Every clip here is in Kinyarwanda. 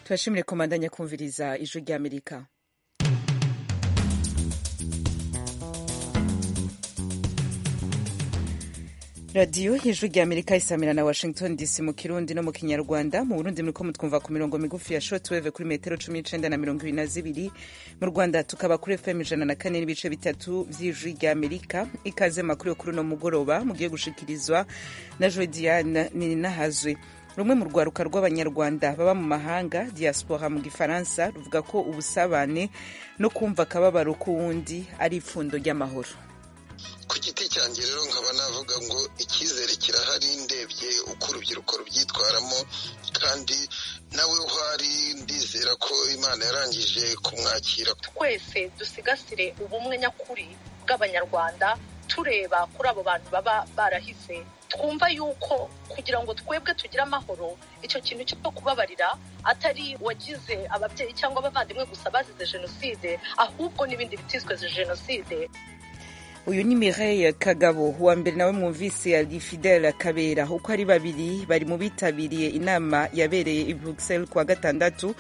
tubashimire kumandanya kumviriza ijwi ry'amerika radiyo y'ijwi ry'amerika isamira na washington dc mu kirundi no mu kinyarwanda mu burundi muriko mutwumva ku mirongo migufi ya shotweve kuri metero cumi n'icenda na mirongo ibiri na zibiri mu rwanda tukaba kuri fm ijana na kane n'ibice bitatu vy'ijwi ry'amerika ikaze makuru yo kuri uno mugoroba mugiye gushikirizwa na jodiane ninahazwi rumwe mu rwaruka rw'abanyarwanda baba mu mahanga diaspora mu gifaransa ruvuga ko ubusabane no kumva akababaro k'uwundi ari ipfundo ry'amahoro ku giti cyanjye rero nkaba navuga ngo icyizere kirahari ndebye uko urubyiruko rubyitwaramo kandi nawe uhari ndizera ko imana yarangije kumwakira twese dusigasire ubumwe nyakuri bw'abanyarwanda tureba kuri abo bantu baba barahise twumva yuko kugira ngo twebwe tugire amahoro icyo kintu cyo kubabarira atari wagize ababyeyi cyangwa abavandimwe gusa bazize jenoside ahubwo n'ibindi bitizwe jenoside uyu ni Mireille Kagabo wa mbere nawe mwumvise ari Fidel Kabera uko ari babiri bari mu bitabiriye inama yabereye i Bruxelles kuwa gatandatu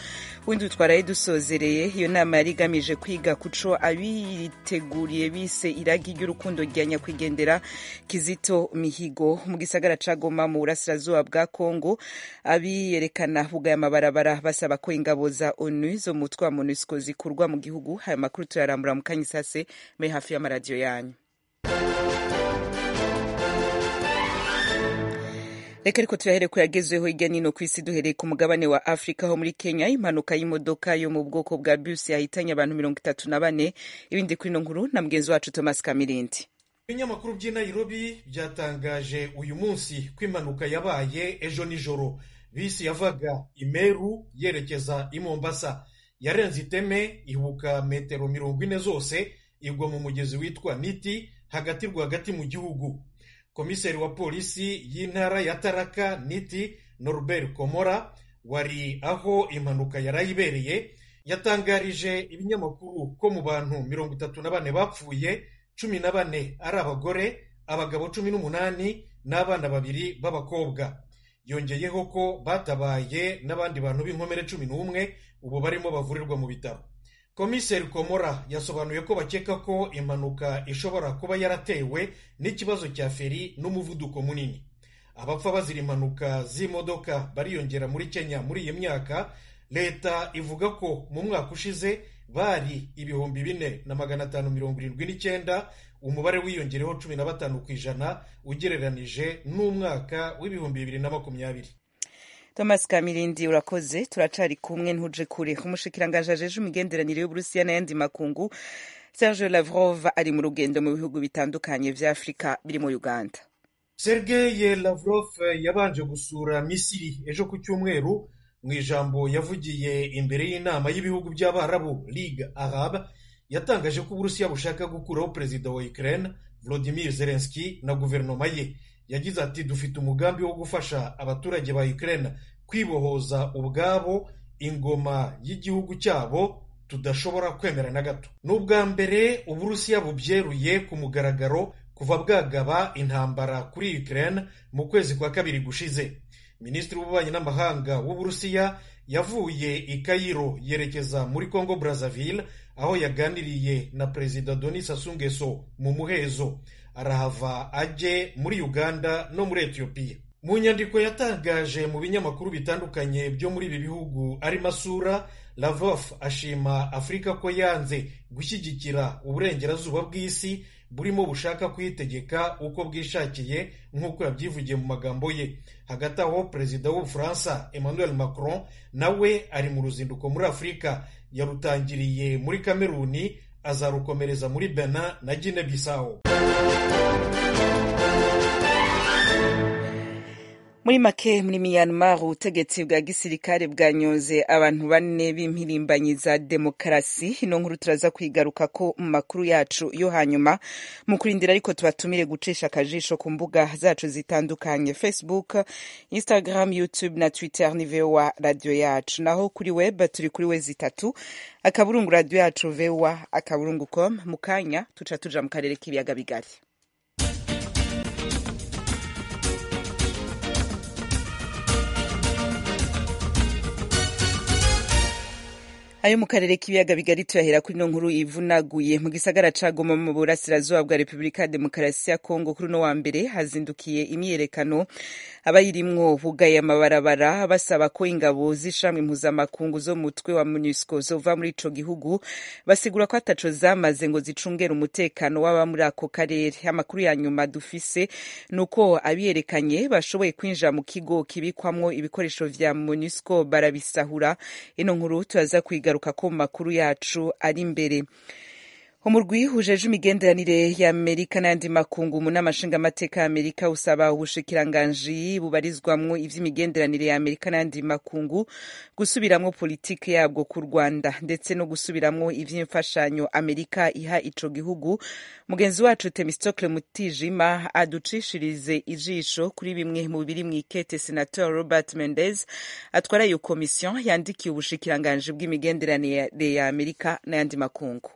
windi twaraye dusozereye iyo nama yari igamije kwiga kuco abiteguriye bise iragi ry'urukundo rya nyakwigendera Kizito Mihigo mu gisagara ca Goma mu burasirazuba bwa Congo abiyerekana bugaya amabarabara basaba ko ingabo za ONU zo mutwa MONUSCO zikurwa mu gihugu haya makuru tuyarambura mu kanyisase me hafi y'amaradiyo yanyu reka ariko tuyahere ko yagezweho hirya nino ku isi duhereye ku mugabane wa afurika ho muri kenya impanuka y'imodoka yo mu bwoko bwa bisi yahitanye abantu mirongo itatu na bane ibindi kuri ino nkuru na mugenzi wacu thomas kamirindi ibinyamakuru by'i nairobi byatangaje uyu munsi ko impanuka yabaye ejo nijoro bisi yavaga imeru yerekeza i mombasa yarenze iteme ibuka metero mirongo ine zose igwa mu mugezi witwa niti hagati rwagati mu gihugu komiseri wa polisi y'intara ya taraka niti norbert komora wari aho impanuka yarayibereye yatangarije ibinyamakuru ko mu bantu mirongo itatu na bane bapfuye cumi na bane ari abagore abagabo cumi n'umunani n'abana babiri b'abakobwa yongeyeho ko batabaye n'abandi bantu b'inkomere cumi n'umwe ubu barimo bavurirwa mu bitaro komiseri komora yasobanuye ko bakeka ko impanuka ishobora kuba yaratewe n'ikibazo cya feri n'umuvuduko munini abapfa bazira impanuka z'imodoka bariyongera muri kenya muri iyi myaka leta ivuga ko mu mwaka ushize bari ibihumbi bine na magana atanu mirongo irindwi n'icyenda umubare wiyongereho cumi na batanu ku ijana ugereranije n'umwaka w'ibihumbi bibiri na makumyabiri thomas kamirindi urakoze turacari kumwe ntuje kure umushikiranganje ajeje imigenderanire y'uburusiya n'ayandi makungu serge lavrov ari mu rugendo mu bihugu bitandukanye vya afurika birimo uganda sergeye lavrov yabanje gusura misiri ejo ku cyumweru mu ijambo yavugiye imbere y'inama y'ibihugu by'abarabu ligue arab yatangaje ko uburusiya bushaka gukuraho perezida wa ukraine vladimir zelenski na guverinoma ye yagize ati dufite umugambi wo gufasha abaturage ba Ukraine kwibohoza ubwabo ingoma y'igihugu cyabo tudashobora kwemera na gato ni ubwa mbere uburusiya bubyeruye ku mugaragaro kuva bwagaba intambara kuri Ukraine mu kwezi kwa kabiri gushize minisitiri w'ububanyi n'amahanga w'uburusiya yavuye i Cairo yerekeza muri Congo Brazzaville aho yaganiriye na perezida Denis Sassou Nguesso mu muhezo arahava ajye muri uganda no muri etiyopiya mu nyandiko yatangaje mu binyamakuru bitandukanye byo muri ibi bihugu ari masura lavrov ashima afurika ko yanze gushyigikira uburengerazuba bw'isi burimo bushaka kuyitegeka uko bwishakiye nk'uko yabyivugiye mu magambo ye hagati aho perezida w'ubufaransa emmanuel macron nawe ari mu ruzinduko muri afurika yarutangiriye muri kameruni azarukomereza muri bena na gine bisawo muri make muri myanmar ubutegetsi bwa gisirikare bwanyuze abantu bane b'impirimbanyi za demokarasi ino nkuru turaza kwigaruka ko mu makuru yacu yo hanyuma mu kurindira ariko tubatumire gucisha akajisho ku mbuga zacu zitandukanye facebook instagram youtube na twitter ni vowa radiyo yacu naho kuri web turi kuri we zitatu akaburungu radiyo yacu vowa akaburungu com mu kanya tuca tuja mu karere k'ibiyaga bigari ayo mu karere k'ibiyaga bigari tuyahera kuri ino nkuru ivunaguye mu gisagara ca Goma mu burasirazuba bwa Repubulika ya Demokarasi ya Kongo kuri uno wa mbere hazindukiye imyiyerekano abayirimwo bugaye amabarabara basaba ko ingabo z'ishami mpuzamakungu zo mu mutwe wa MONUSCO zova muri ico gihugu basigura ko ataco zamaze ngo zicungere umutekano w'aba muri ako karere amakuru ya nyuma dufise nuko abiyerekanye bashoboye kwinjira mu kigo kibikwamwo ibikoresho vya MONUSCO barabisahura ino nkuru turaza kwiga ko mu makuru yacu ari imbere umurwi hujeje imigenderanire ya amerika n'ayandi makungu mu nama nshingamateka ya amerika usaba ubushikiranganji bubarizwamwo ivy'imigenderanire ya amerika n'ayandi makungu gusubiramwo politike yabwo ku rwanda ndetse no gusubiramwo ivy'imfashanyo amerika iha ico gihugu mugenzi wacu temistocle mutijima aducishirize ijisho kuri bimwe mu biri mw'ikete senator robert mendez atwara iyo komisiyo yandikiye ubushikiranganji bw'imigenderanire ya amerika n'ayandi makungu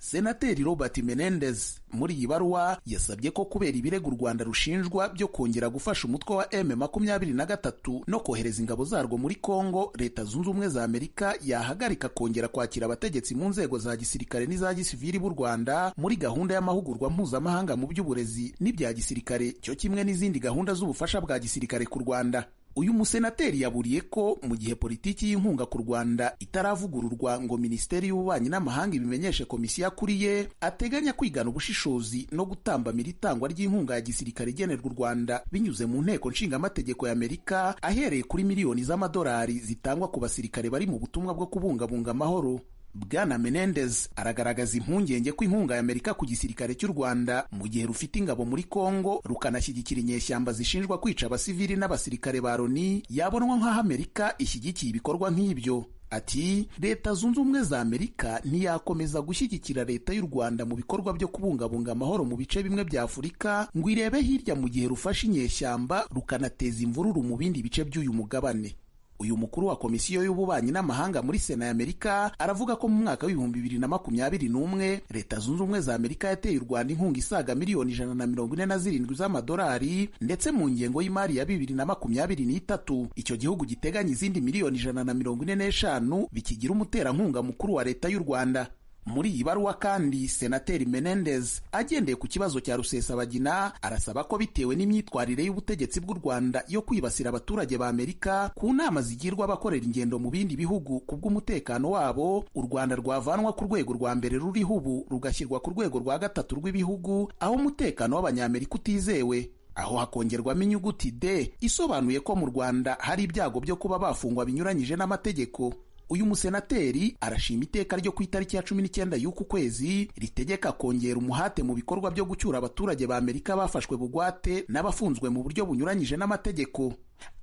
senateri robert menendez muri iyi baruwa yasabye ko kubera ibirego u rwanda rushinjwa byo kongera gufasha umutwe wa m makumyabiri na gatatu no kohereza ingabo zarwo muri congo leta zunze ubumwe za amerika yahagarika kongera kwakira abategetsi mu nzego za gisirikare n'iza gisiviri b'u rwanda muri gahunda y'amahugurwa mpuzamahanga mu by'uburezi n'ibya gisirikare cyo kimwe n'izindi gahunda z'ubufasha bwa gisirikare ku rwanda uyu musenateri yaburiye ko mu gihe politiki y'inkunga ku rwanda itaravugururwa ngo minisiteri y'ububanyi n'amahanga ibimenyeshe komisiyo akuriye ateganya kwigana ubushishozi no gutambamira itangwa ry'inkunga ya gisirikare igenerwa u rwanda binyuze mu nteko nshingamategeko ya amerika ahereye kuri miliyoni z'amadolari zitangwa ku basirikare bari mu butumwa bwo kubungabunga amahoro bwana menendez aragaragaza impungenge ko inkunga ya amerika ku gisirikare cy'u rwanda mu gihe rufite ingabo muri congo rukanashyigikira inyeshyamba zishinjwa kwica abasivili n'abasirikare ba loni yabonwa nk'aho amerika ishyigikiye ibikorwa nk'ibyo ati leta zunze ubumwe za amerika ntiyakomeza gushyigikira leta y'u rwanda mu bikorwa byo kubungabunga amahoro mu bice bimwe bya afurika ngo irebe hirya mu gihe rufashe inyeshyamba rukanateza imvururu mu bindi bice by'uyu mugabane uyu mukuru wa komisiyo y'ububanyi n'amahanga muri sena ya amerika aravuga ko mu mwaka w'ibihumbi bibiri na makumyabiri n'umwe leta zunze ubumwe za amerika yateye u rwanda inkunga isaga miliyoni ijana na mirongo ine na zirindwi z'amadolari ndetse mu ngengo y'imari ya bibiri na makumyabiri n'itatu icyo gihugu giteganya izindi miliyoni ijana na mirongo ine n'eshanu bikigira umuterankunga mukuru wa leta y'u rwanda muri iyi baruwa kandi senateri menendez agendeye ku kibazo cya rusesabagina arasaba ko bitewe n'imyitwarire y'ubutegetsi bw'u rwanda yo kwibasira abaturage ba amerika ku nama zigirwa abakorera ingendo mu bindi bihugu ku bw'umutekano wabo u rwanda rwavanwa ku rwego rwa mbere ruriho ubu rugashyirwa ku rwego rwa gatatu rw'ibihugu aho umutekano w'abanyamerika utizewe aho hakongerwamo inyuguti d isobanuye ko mu rwanda hari ibyago byo kuba bafungwa binyuranyije n'amategeko uyu musenateri arashima iteka ryo ku itariki ya cumi n'icyenda y'uku kwezi ritegeka kongera umuhate mu bikorwa byo gucyura abaturage ba amerika bafashwe bugwate n'abafunzwe mu buryo bunyuranyije n'amategeko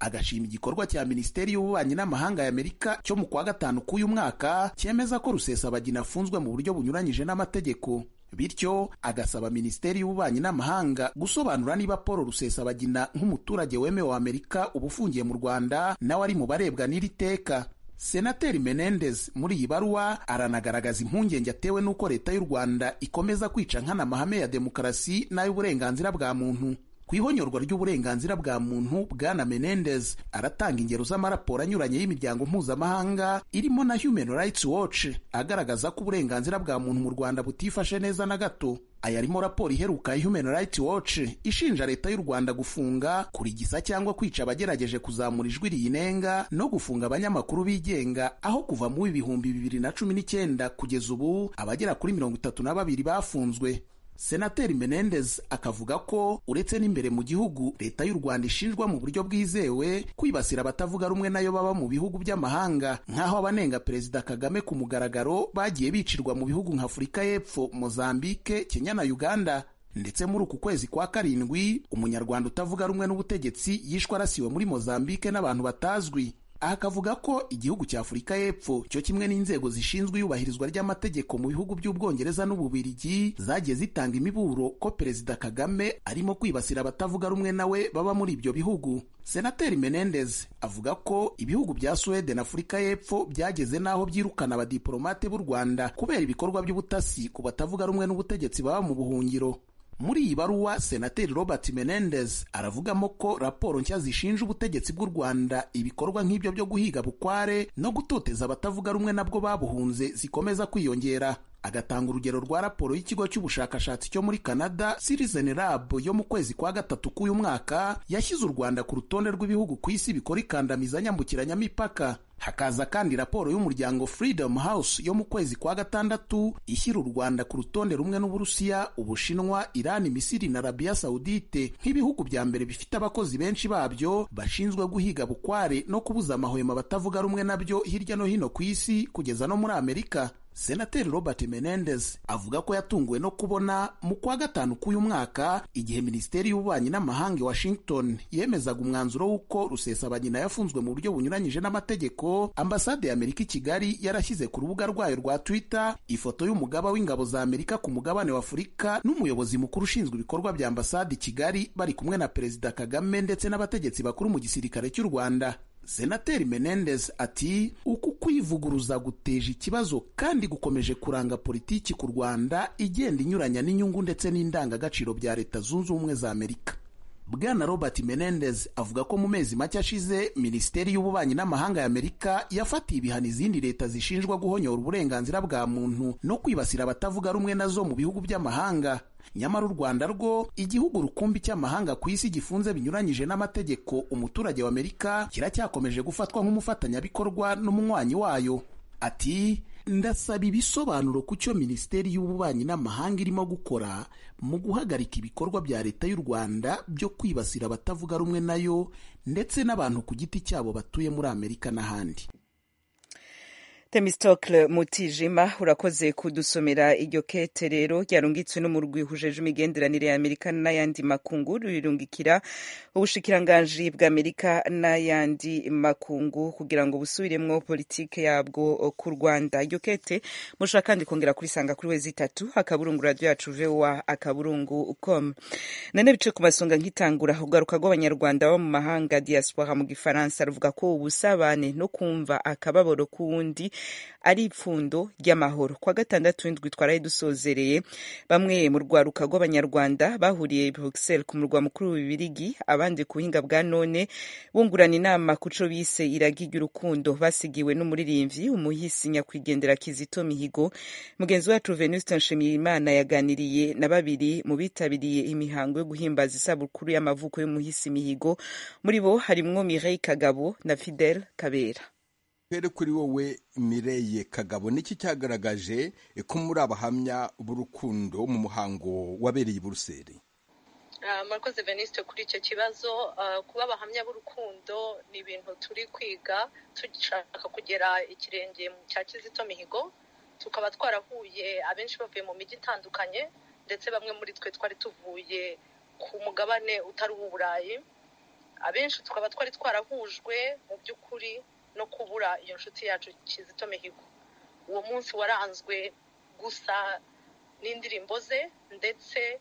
agashima igikorwa cya minisiteri y'ububanyi n'amahanga ya amerika cyo mu kwa gatanu k'uyu mwaka cyemeza ko rusesabagina afunzwe mu buryo bunyuranyije n'amategeko bityo agasaba minisiteri y'ububanyi n'amahanga gusobanura niba paul rusesabagina nk'umuturage wemewe wa amerika uba ufungiye mu rwanda nawe ari mu barebwa n'iri teka senateri menendez muri iyi baruwa aranagaragaza impungenge atewe n'uko leta y'u rwanda ikomeza kwica nkana amahame ya demokarasi n'ay'uburenganzira bwa muntu ku ihonyorwa ry'uburenganzira bwa muntu bwana menendez aratanga ingero z'amaraporo anyuranye y'imiryango mpuzamahanga irimo na human rights watch agaragaza ko uburenganzira bwa muntu mu rwanda butifashe neza na gato aya arimo raporo iheruka ya human rights watch ishinja leta y'u rwanda gufunga kurigisa cyangwa kwica abagerageje kuzamura ijwi riyinenga no gufunga abanyamakuru bigenga aho kuva mu ibihumbi bibiri na cumi n'icyenda kugeza ubu abagera kuri mirongo itatu na babiri bafunzwe senateri menendez akavuga ko uretse n'imbere mu gihugu leta y'u rwanda ishinjwa mu buryo bwizewe kwibasira abatavuga rumwe nayo baba mu bihugu by'amahanga nk'aho abanenga perezida kagame ku mugaragaro bagiye bicirwa mu bihugu nka afurika y'epfo mozambike kenya na uganda ndetse muri uku kwezi kwa karindwi umunyarwanda utavuga rumwe n'ubutegetsi yishwe arasiwe muri mozambike n'abantu batazwi aha akavuga ko igihugu cya afurika y'epfo cyo kimwe n'inzego zishinzwe iyubahirizwa ry'amategeko mu bihugu by'ubwongereza n'ububirigi zagiye zitanga imiburo ko perezida kagame arimo kwibasira abatavuga rumwe nawe baba muri ibyo bihugu senateri menendez avuga ko ibihugu bya suwede na afurika y'epfo byageze n'aho byirukana abadiporomate b'u rwanda kubera ibikorwa by'ubutasi ku batavuga rumwe n'ubutegetsi baba mu buhungiro muri iyi baruwa senateri robert menendez aravugamo ko raporo nshya zishinja ubutegetsi bw'u rwanda ibikorwa nk'ibyo byo guhiga bukware no gutoteza abatavuga rumwe nabwo babuhunze zikomeza kwiyongera agatanga urugero rwa raporo y'ikigo cy'ubushakashatsi cyo muri canada citizen lab yo mu kwezi kwa gatatu k'uyu mwaka yashyize u rwanda ku rutonde rw'ibihugu ku isi bikora ikandamiza nyambukiranyamipaka hakaza kandi raporo y'umuryango freedom house yo mu kwezi kwa gatandatu ishyira u rwanda ku rutonde rumwe n'uburusiya ubushinwa irani misiri na arabiya sawudite nk'ibihugu bya mbere bifite abakozi benshi babyo bashinzwe guhiga bukware no kubuza amahwemo abatavuga rumwe nabyo hirya no hino ku isi kugeza no muri amerika senateri robert menendez avuga ko yatunguwe no kubona mu kwa gatanu k'uyu mwaka igihe minisiteri y'ububanyi n'amahanga washington yemezaga umwanzuro w'uko rusesabanyina yafunzwe mu buryo bunyuranyije n'amategeko ambasade y'amerika i kigali yarashyize ku rubuga rwayo rwa twitter ifoto y'umugaba w'ingabo za amerika ku mugabane wa afurika n'umuyobozi mukuru ushinzwe ibikorwa bya ambasade i kigali bari kumwe na perezida kagame ndetse n'abategetsi bakuru mu gisirikare cy'u rwanda senateri menendez ati uku kwivuguruza guteje ikibazo kandi gukomeje kuranga politiki ku rwanda igenda inyuranya n'inyungu ndetse n'indangagaciro bya leta zunze ubumwe za amerika bwana robert menendez avuga ko mu mezi make ashize minisiteri y'ububanyi n'amahanga ya amerika yafatiye ibihano izindi leta zishinjwa guhonyora uburenganzira bwa muntu no kwibasira abatavuga rumwe nazo mu bihugu by'amahanga nyamara u rwanda rwo igihugu rukumbi cy'amahanga ku isi gifunze binyuranyije n'amategeko umuturage wa amerika kiracyakomeje gufatwa nk'umufatanyabikorwa n'umunywanyi wayo ati ndasaba ibisobanuro ku cyo minisiteri y'ububanyi n'amahanga irimo gukora mu guhagarika ibikorwa bya leta y'u rwanda byo kwibasira abatavuga rumwe nayo ndetse n'abantu ku giti cyabo batuye muri amerika n'ahandi temistokle mutijima urakoze kudusomera iryo kete rero ryarungitswe n'umurwi uhujeje imigenderanire y'amerika n'ayandi makungu rirungikira ubushikiranganji bw'amerika n'ayandi makungu kugira ngo busubiremwo politike yabwo ku rwanda iryo kete mushobora kandi kongera kurisanga kuri wezi itatu akaburungu radiyo yacu vowa akaburungu com none bice ku masonga nk'itangura ugaruka rw'abanyarwanda baba mu mahanga diaspora mu gifaransa ruvuga ko ubusabane no kumva akababaro k'uwundi ari ipfundo ry'amahoro kwa gatandatu w'indwi twaraye dusozereye bamwe mu rwaruka rw'abanyarwanda bahuriye bruxelles ku murwa mukuru w'ibirigi abandi ku buhinga bwa none bungurana inama ku co bise iragi ry'urukundo basigiwe n'umuririmvyi umuhisi nyakwigendera kizito mihigo mugenzi wacu venuste nshimiyimana yaganiriye na babiri mu bitabiriye imihango yo guhimbaza isabukuru y'amavuko y'umuhisi mihigo muri bo harimwo mireille kagabo na fidel kabera rero kuri wowe mireye kagabo niki cyagaragaje ko muri abahamya b'urukundo mu muhango wabereye i buruseli murakoze venisite kuri icyo kibazo kuba abahamya b'urukundo ni ibintu turi kwiga dushaka kugera ikirenge cya kizito mihigo tukaba twarahuye abenshi bavuye mu mijyi itandukanye ndetse bamwe muri twe twari tuvuye ku mugabane utari uw'uburayi abenshi tukaba twari twarahujwe mu by'ukuri no kubura iyo nshuti yacu kizito mihigo uwo munsi waranzwe gusa n'indirimbo ze ndetse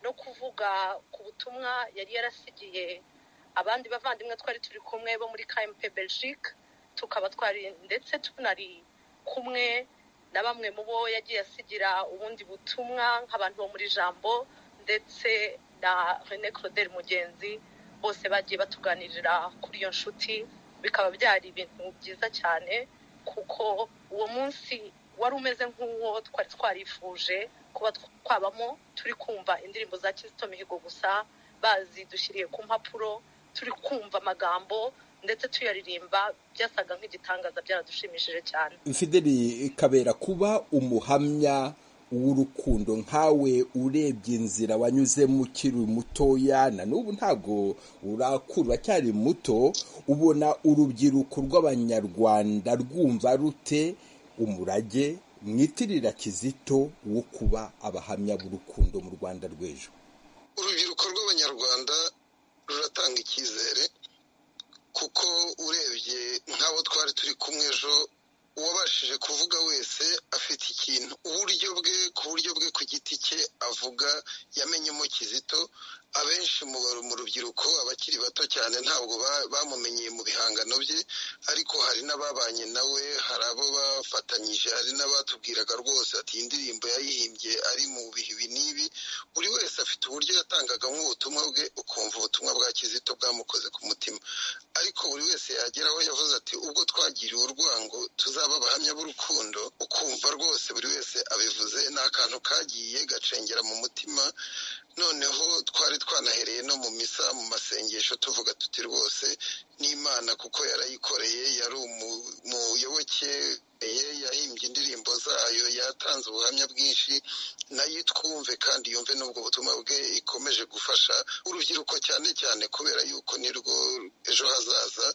no kuvuga ku butumwa yari yarasigiye abandi bavandimwe twari turi kumwe bo muri kmp belgique tukaba twari ndetse tunari kumwe na bamwe mu bo yagiye asigira ubundi butumwa nk'abantu bo muri jambo ndetse na rene claudel mugenzi bose bagiye batuganirira kuri iyo nshuti bikaba byari ibintu byiza cyane kuko uwo munsi wari umeze nk'uwo twari twarifuje kuba twabamo turi kumva indirimbo za kizito mihigo gusa bazidushyiriye ku mpapuro turi kumva amagambo ndetse tuyaririmba byasaga nk'igitangaza byaradushimishije cyane fideli kabera kuba umuhamya w'urukundo nkawe urebye inzira wanyuzemo ukiri mutoya na n'ubu ntabwo urakura cyari muto ubona urubyiruko rw'abanyarwanda rwumva rute umurage mwitirira kizito wo kuba abahamya b'urukundo mu rwanda rw'ejo urubyiruko rw'abanyarwanda ruratanga icyizere kuko urebye nk'abo twari turi kumwe ejo uwabashije kuvuga wese afite ikintu uburyo bwe ku buryo bwe ku giti cye avuga yamenyemo kizito abenshi mu rubyiruko abakiri bato cyane ntabwo bamumenyeye mu bihangano bye ariko hari n'ababanye nawe hari abo bafatanyije hari n'abatubwiraga rwose ati iyi ndirimbo yayihimbye ari mu bihe ibi n'ibi buri wese afite uburyo yatangagamo ubutumwa bwe ukumva ubutumwa bwa kizito bwamukoze ku mutima ariko buri wese yageraho yavuze ati ubwo twagiriwe urwango tuzaba abahamya b'urukundo ukumva rwose buri wese abivuze ni akantu kagiye gacengera mu mutima noneho twari twanahereye no mu misa mu masengesho tuvuga tuti rwose n'imana kuko yarayikoreye yari umuyoboke yahimbye indirimbo zayo yatanze ubuhamya bwinshi nayo itwumve kandi yumve n'ubwo butumwa bwe ikomeje gufasha urubyiruko cyane cyane kubera yuko nirwo ejo hazaza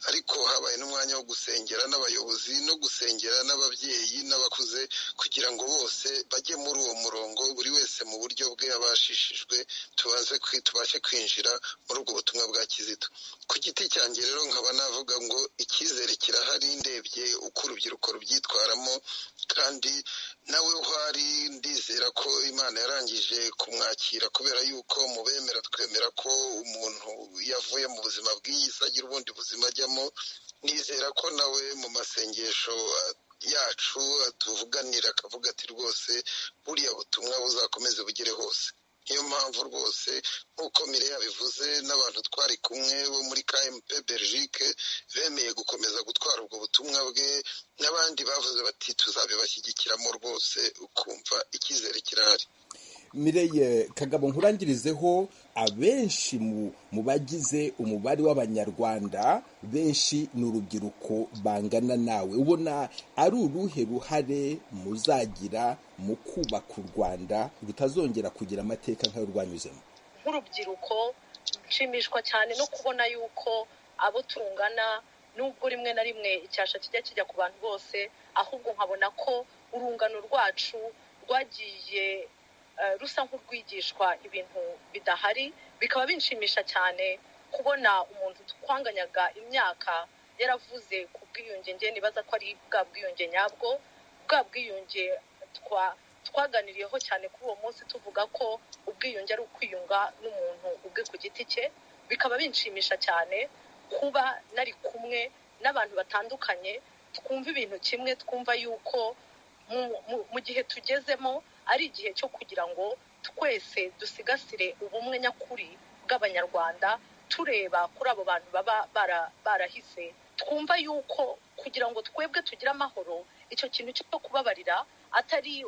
ariko habaye n'umwanya wo gusengera n'abayobozi no gusengera n'ababyeyi n'abakuze kugira ngo bose bajye muri uwo murongo buri wese mu buryo bwe abashishijwe tubashe kwinjira muri ubwo butumwa bwa kizito ku giti cyanjye rero nkaba navuga ngo icyizere kirahari ndebye uko urubyiruko rubyitwaramo kandi nawe uhari ndizera ko imana yarangije kumwakira kubera yuko mu bemera twemera ko umuntu yavuye mu buzima bw'iyi si agira ubundi buzima ajyamo nizera ko nawe mu masengesho yacu atuvuganira akavuga ati rwose buriya butumwa buzakomeze bugere hose niyo mpamvu rwose nk'uko mire yabivuze n'abantu twari kumwe bo muri KMP Belgique bemeye gukomeza gutwara ubwo butumwa bwe n'abandi bavuze bati tuzabibashyigikiramo rwose ukumva icyizere kirahari mireye kagabo nkurangirizeho abenshi mu bagize umubare w'abanyarwanda benshi ni urubyiruko bangana nawe ubona ari uruhe ruhare muzagira mu kubaka u rwanda rutazongera kugira amateka nk'ayo rwanyuzemo nk'urubyiruko nshimishwa cyane no kubona yuko abo tungana nubwo rimwe na rimwe icyasha kijya kijya ku bantu bose ahubwo nkabona ko urungano rwacu rwagiye rusa nk'urwigishwa ibintu bidahari bikaba binshimisha cyane kubona umuntu twanganyaga imyaka yaravuze ku bwiyunge nge nibaza ko ari bwa bwiyunge nyabwo bwa bwiyunge twaganiriyeho cyane kuri uwo munsi tuvuga ko ubwiyunge ari ukwiyunga n'umuntu ubwe ku giti cye bikaba binshimisha cyane kuba nari kumwe n'abantu batandukanye twumva ibintu kimwe twumva yuko mu gihe tugezemo ari igihe cyo kugira ngo twese dusigasire ubumwe nyakuri bw'abanyarwanda tureba kuri abo bantu baba barahise twumva yuko kugira ngo twebwe tugire amahoro icyo kintu cyo kubabarira atari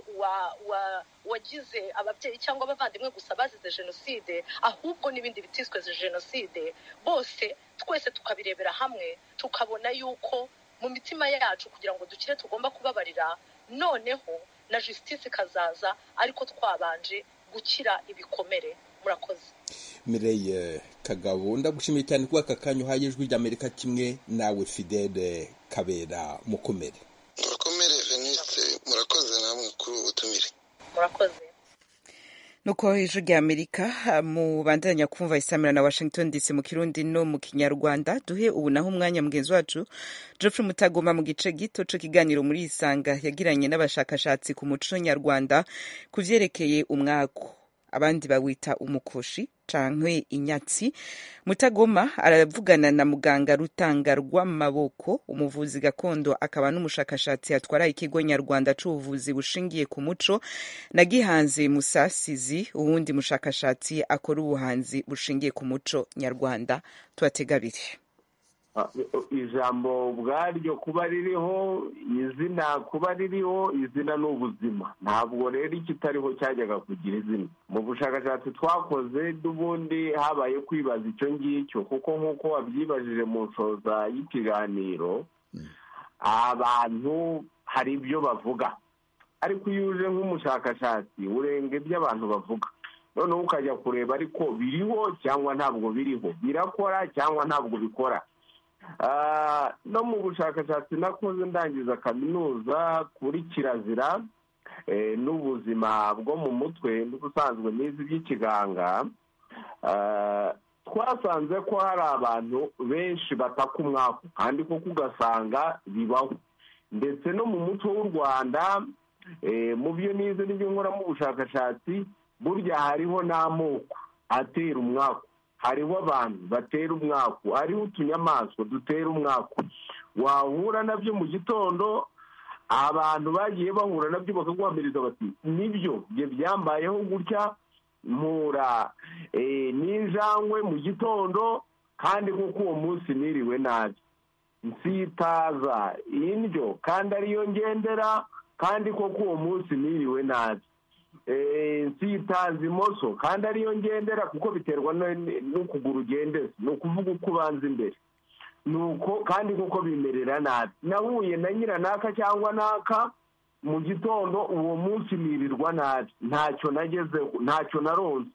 uwagize ababyeyi cyangwa abavandimwe gusa bazize jenoside ahubwo n'ibindi bitiswe jenoside bose twese tukabirebera hamwe tukabona yuko mu mitima yacu kugira ngo dukire tugomba kubabarira noneho na jisitisi ikazaza ariko twabanje gukira ibikomere murakoze mireye kagabo ndagushimiye cyane kuba aka kanya uhaye ijwi ry'amerika kimwe nawe fidele kabera mukomere mukomere venise murakoze namwe kuri ubu butumire murakoze nuko ijwi rya amerika mubandanya kumva isamira na washington dc mu kirundi no mu kinyarwanda duhe ubu naho umwanya mugenzi wacu geoffrey mutagoma mu gice gito cy'ikiganiro muri isanga yagiranye n'abashakashatsi ku muco nyarwanda ku byerekeye umwako abandi bawita umukoshi canke inyatsi mutagoma aravugana na muganga rutanga rw'amaboko umuvuzi gakondo akaba n'umushakashatsi atwara ikigo nyarwanda c'ubuvuzi bushingiye ku muco na gihanzi musasizi uwundi mushakashatsi akora ubuhanzi bushingiye ku muco nyarwanda tubatega abiri ijambo ubwaryo kuba ririho izina kuba ririho izina ni ubuzima ntabwo rero ikitariho cyajyaga kugira izina mu bushakashatsi twakoze n'ubundi habaye kwibaza icyo ngicyo kuko nk'uko wabyibajije mu nshoza y'ikiganiro abantu hari ibyo bavuga ariko iyo uje nk'umushakashatsi urenga ibyo abantu bavuga noneho ukajya kureba ariko biriho cyangwa ntabwo biriho birakora cyangwa ntabwo bikora no mu bushakashatsi nakoze ndangiza kaminuza kuri kirazira n'ubuzima bwo mu mutwe n'ubusanzwe n'izi by'ikiganga twasanze ko hari abantu benshi bataka umwaku kandi koko ugasanga bibaho ndetse no mu muco w'u rwanda mu byo nize n'ibyo nkoramo ubushakashatsi burya hariho n'amoko atera umwaku hariho abantu batera umwaku hariho utunyamaswa dutera umwaku wahura nabyo mu gitondo abantu bagiye bahura nabyo bakaguhamiriza bati nibyo byo byambayeho gutya mpura n'injangwe mu gitondo kandi kuko uwo munsi niriwe nabi nsitaza indyo kandi ariyo ngendera kandi koko uwo munsi niriwe nabi nsitaza imoso kandi ariyo ngendera kuko biterwa n'ukuguru ugendera ni ukuvuga uko ubanza imbere nuko kandi kuko bimerera nabi nahuye na nyiranaka cyangwa naka mu gitondo uwo munsi nirirwa nabi ntacyo nagezeho ntacyo naronze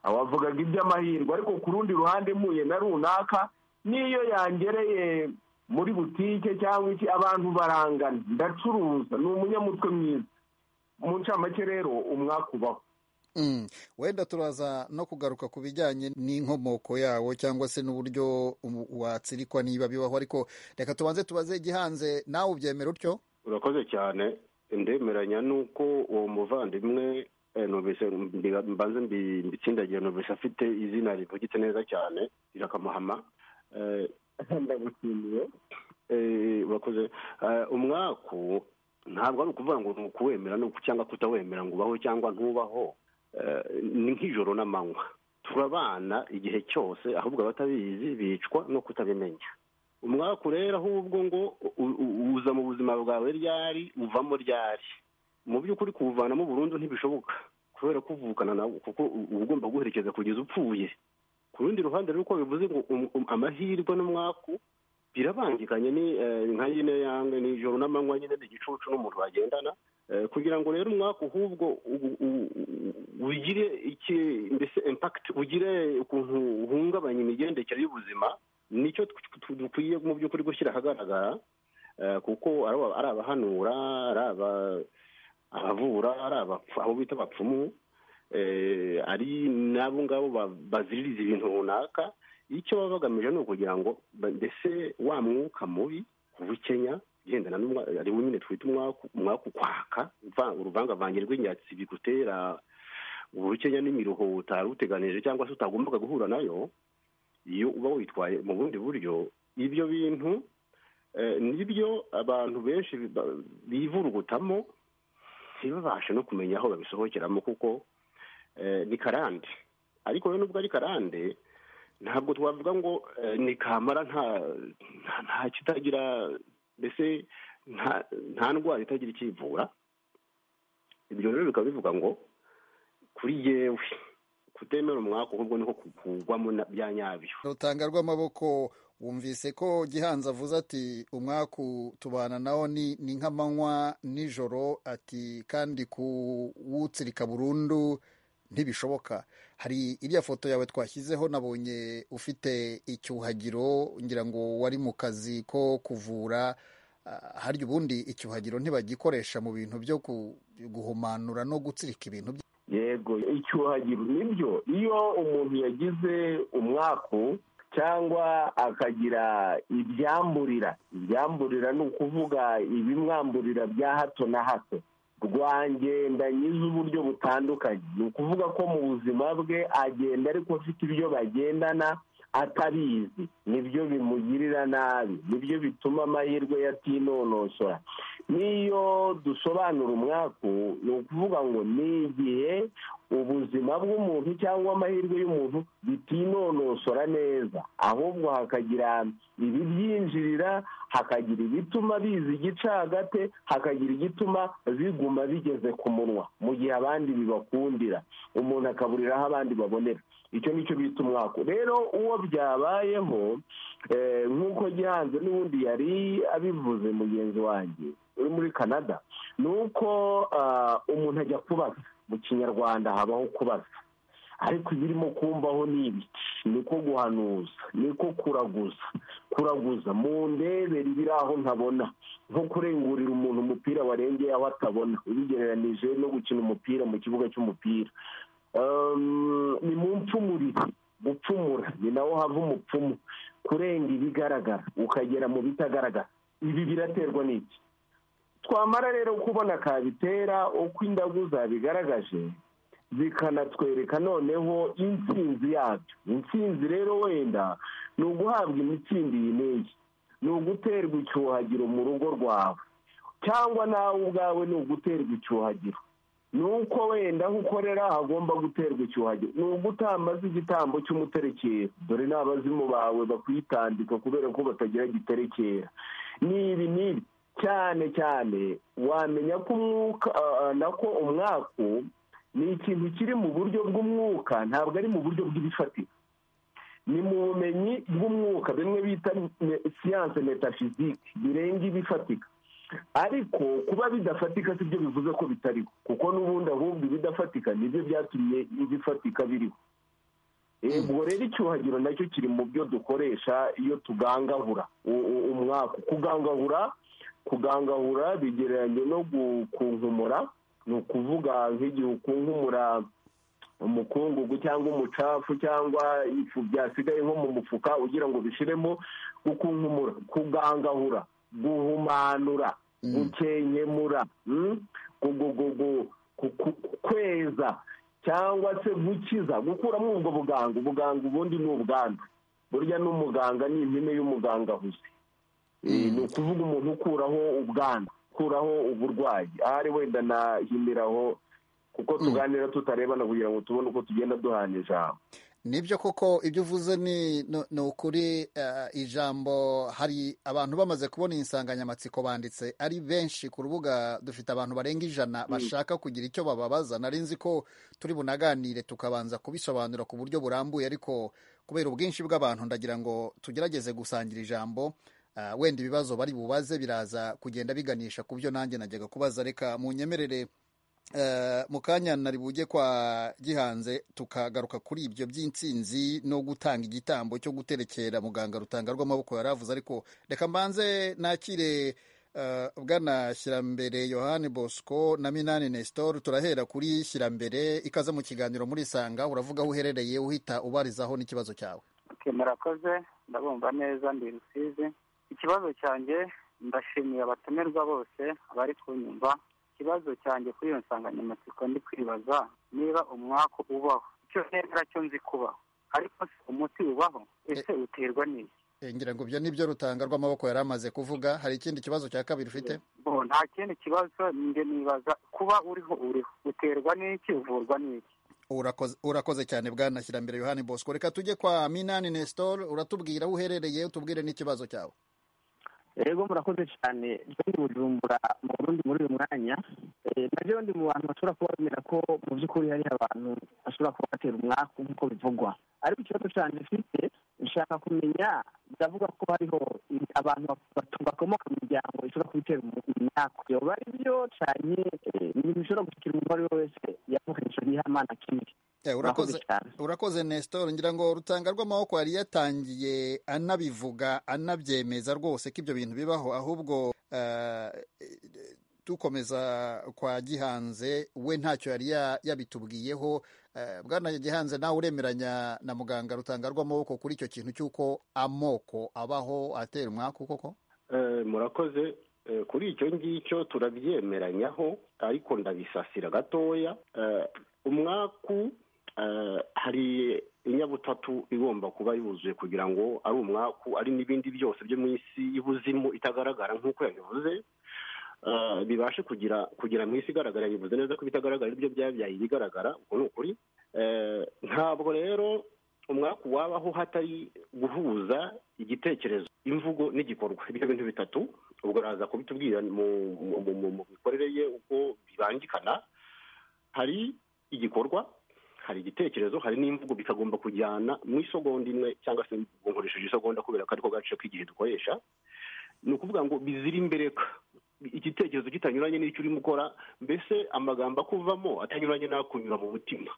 abavugaga iby'amahirwe ariko ku rundi ruhande mpuye na runaka n'iyo yangereye muri butike cyangwa iki abantu barangana ndacuruza ni umunyamutwe mwiza mu ncamake rero umwakubaho wenda turaza no kugaruka ku bijyanye n'inkomoko yawo cyangwa se n'uburyo watsirikwa niba bibaho ariko reka tubanze tubaze igihanze nawe ubyemera utyo urakoze cyane ndemeranya n'uko uwo muvandimwe mbanze mbitsindagiye numvise afite izina rivugitse neza cyane rirakamuhama ndagushimiye urakoze umwaku ntabwo ari ukuvuga ngo ni ukuwemera cyangwa kutawemera ngo ubaho cyangwa ntubaho ni nk'ijoro n'amanywa turabana igihe cyose ahubwo abatabizi bicwa no kutabimenya umwaku rero ahubwo ngo uza mu buzima bwawe ryari uvamo ryari mu by'ukuri kuwuvanamo burundu ntibishoboka kubera ko uvukana nawe kuko uba ugomba guherekeza kugeza upfuye ku rundi ruhande rero uko bivuze ngo amahirwe n'umwaku birabangikanye ni nka nyine yange nijoro n'amanywa nyine ni igicucu n'umuntu bagendana kugira ngo rero umwaka ahubwo ugire iki mbese impakiti ugire ukuntu uhungabanya imigendekere y'ubuzima nicyo dukwiye mu by'ukuri gushyira ahagaragara kuko ari abahanura ari abavura ari aho bita abapfumu ari n'abo ngabo baziririza ibintu runaka icyo baba bagamije ni ukugira ngo mbese wa mwuka mubi ubukenya ugendana ari wo nyine twita umwaka ukwaka uruvangavange rw'inyatsi bigutera ubukenya n'imiruho utari uteganije cyangwa se utagombaga guhura nayo iyo uba witwaye mu bundi buryo ibyo bintu nibyo abantu benshi bivurugutamo ntibabashe no kumenya aho babisohokeramo kuko ni karande ariko rero nubwo ari karande ntabwo twavuga ngo ni kamara nta kitagira mbese nta ndwara itagira ikivura ibyo rero bikaba bivuga ngo kuri yewe kutemera umwaka ahubwo niko kugwamo bya nyabyo rutanga rw'amaboko wumvise ko gihanza avuze ati umwaku tubana nawo ni nk'amanywa nijoro ati kandi kuwutsirika burundu ntibishoboka hari iriya foto yawe twashyizeho nabonye ufite icyuhagiro ngira ngo wari mu kazi ko kuvura harya ubundi icyuhagiro ntibagikoresha mu bintu byo guhumanura no gutsirika ibintu yego icyuhagiro nibyo iyo umuntu yagize umwaku cyangwa akagira ibyamburira ibyamburira ni ukuvuga ibimwamburira bya hato na hato rwagenda nyize uburyo butandukanye ni ukuvuga ko mu buzima bwe agenda ariko afite ibyo bagendana atabizi nibyo bimugirira nabi nibyo bituma amahirwe yatinonosora n'iyo dusobanura umwaku ni ukuvuga ngo ni igihe ubuzima bw'umuntu cyangwa amahirwe y'umuntu bitinonosora neza ahubwo hakagira ibibyinjirira hakagira ibituma biza igicagate hakagira igituma biguma bigeze ku munwa mu gihe abandi bibakundira umuntu akaburira aho abandi babonera icyo ni cyo bita umwaka rero uwo byabayeho nk'uko gihanze n'ubundi yari abivuze mugenzi wanjye uri muri canada ni uko umuntu ajya kubaza mu kinyarwanda habaho kubaza ariko ibirimo kumbaho ni ibiki niko guhanuza niko kuraguza kuraguza mu ndebere ibiri aho ntabona nko kurengurira umuntu umupira warengeye aho atabona ubigereranije no gukina umupira mu kibuga cy'umupira ni mu mpfumurire gupfumura ni nawo hava umupfumu kurenga ibigaragara ukagera mu bitagaragara ibi biraterwa n'iki twamara rero kubona kabitera uko indagu zabigaragaje zikanatwereka noneho intsinzi yabyo intsinzi rero wenda ni uguhabwa imitsindo iyi n'iyi ni uguterwa icyuhagiro mu rugo rwawe cyangwa nawe ubwawe ni uguterwa icyuhagiro ni uko wenda aho ukorera hagomba guterwa icyuhagiro ni ugutamaza igitambo cy'umuterekera dore n'abazimu bawe bakwitambika kubera ko batagira giterekera n'ibi n'ibi cyane cyane wamenya ko umwuka nako umwaku ni ikintu kiri mu buryo bw'umwuka ntabwo ari mu buryo bw'ibifatika ni mu bumenyi bw'umwuka bimwe bita siyanse metafizike birenga ibifatika ariko kuba bidafatika si byo bivuze ko bitariho kuko n'ubundi ahubwo ibidafatika nibyo byatumye ibifatika biriho ubwo rero icyuhagiro nacyo kiri mu byo dukoresha iyo tugangahura umwaka kugangahura kugangahura bigereranye no gukunkumura ni ukuvuga nk'igihe ukunkumura umukungugu cyangwa umucafu cyangwa ifu byasigaye nko mu mufuka ugira ngo bishyiremo gukunkumura kugangahura guhumanura gukenkemura kweza cyangwa se gukiza gukuramo ubwo buganga ubuganga ubundi ni ubwandu burya n'umuganga ni impine y'umuganga ahuze ni ukuvuga umuntu ukuraho ubwandu gukuraho uburwayi ahari wenda nahimiraho kuko tuganira tutarebana kugira ngo tubone uko tugenda duhana ijambo nibyo koko ibyo uvuze ni ni ukuri ijambo hari abantu bamaze kubona iyi nsanganyamatsiko banditse ari benshi ku rubuga dufite abantu barenga ijana bashaka kugira icyo bababaza nari nzi ko turi bunaganire tukabanza kubisobanura ku buryo burambuye ariko kubera ubwinshi bw'abantu ndagira ngo tugerageze gusangira ijambo wenda ibibazo bari bubaze biraza kugenda biganisha ku byo nanjye najyaga kubaza reka mu nyemerere mu kanya nari bujye kwa gihanze tukagaruka kuri ibyo by'insinzi no gutanga igitambo cyo guterekera muganga rutanga rw'amaboko yari avuze ariko reka mbanze nakire bwana shyirambere yohani bosco na minani nestor turahera kuri shyirambere ikaze mu kiganiro muri sanga uravuga aho uherereye uhita ubarizaho n'ikibazo cyawe murakoze ndabumva neza ndi rusizi ikibazo cyanjye ndashimiye abatumirwa bose abari kunyumva ikibazo cyanjye kuri iyo nsanganyamatsiko ndi kwibaza niba umwaku ubaho icyo neza cyo nzi kubaho ariko se umuti ubaho ese uterwa n'iki ngira ngo ibyo nibyo rutanga rw'amaboko yari amaze kuvuga hari ikindi kibazo cya kabiri ufite nta kindi kibazo njye nibaza kuba uriho uriho uterwa n'iki uvurwa n'iki urakoze cyane bwana shyirambere yohani bosco reka tujye kwa minani nestor uratubwira aho uherereye utubwire n'ikibazo cyawe rero murakoze cyane ndi bujumbura mu burundi muri uyu mwanya nabyo ndi mu bantu bashobora kuba bemera ko mu by'ukuri hari abantu bashobora kuba batera umwaku nk'uko bivugwa ariko ikibazo cyane mfite nshaka kumenya biravuga ko hariho abantu bakomoka mu miryango ishobora kubitera imyaku yoba ari byo cyane ibintu bishobora gushyikira umuntu uwo ari we wese yakoresha yihamana kimwe urakoze urakoze nestor ngira ngo rutanga rw'amaboko yari yatangiye anabivuga anabyemeza rwose ko ibyo bintu bibaho ahubwo dukomeza kwa gihanze we ntacyo yari yabitubwiyeho bwana gihanze nawe uremeranya na muganga rutanga rw'amaboko kuri icyo kintu cy'uko amoko abaho atera umwaku koko murakoze kuri icyo ngicyo turabyemeranyaho ariko ndabisasira gatoya umwaku hari inyabutatu igomba kuba yuzuye kugira ngo ari umwaku ari n'ibindi byose byo mu isi y'ubuzimu itagaragara nk'uko yabivuze bibashe kugira kugira mu isi igaragara bivuze neza ko ibitagaragara ari byo byabyaye ibigaragara ubwo ni ukuri ntabwo rero umwaku wabaho hatari guhuza igitekerezo imvugo n'igikorwa ibyo bintu bitatu ubwo araza kubitubwira mu mikorere ye uko bibangikana hari igikorwa hari igitekerezo hari n'imvugo bikagomba kujyana mu isogonda imwe cyangwa se nkoresheje isogonda kubera ko ariko gace k'igihe dukoresha ni ukuvuga ngo bizira imbereka igitekerezo kitanyuranye n'icyo urimo ukora mbese amagambo akuvamo atanyuranye n'akunyura mu mutima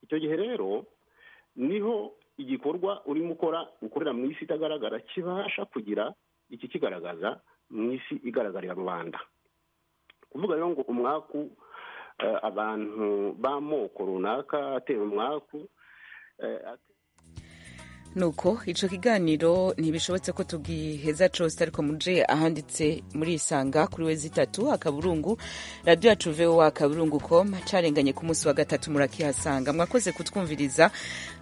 icyo gihe rero niho igikorwa urimo ukora ukorera mu isi itagaragara kibasha kugira iki kigaragaza mu isi igaragarira rubanda kuvuga rero ngo umwaku abantu b'amoko runaka atera umwaku nuko icyo kiganiro ntibishobotse ko tugiheza cyose ariko muje ahanditse muri isanga kuri wezi itatu akaburungu radiyo yacu vewa akaburungu com cyarenganye ku munsi wa gatatu murakihasanga mwakoze kutwumviriza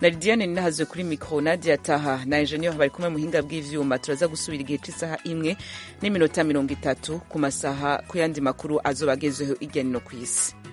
na lidiyane ninahazwe kuri mikoro nadiya taha na enjeniyeri bari kumwe muhinga bw'ivyuma turaza gusubira igihe cy'isaha imwe n'iminota mirongo itatu ku masaha ku yandi makuru azoba agezeho hirya no ku isi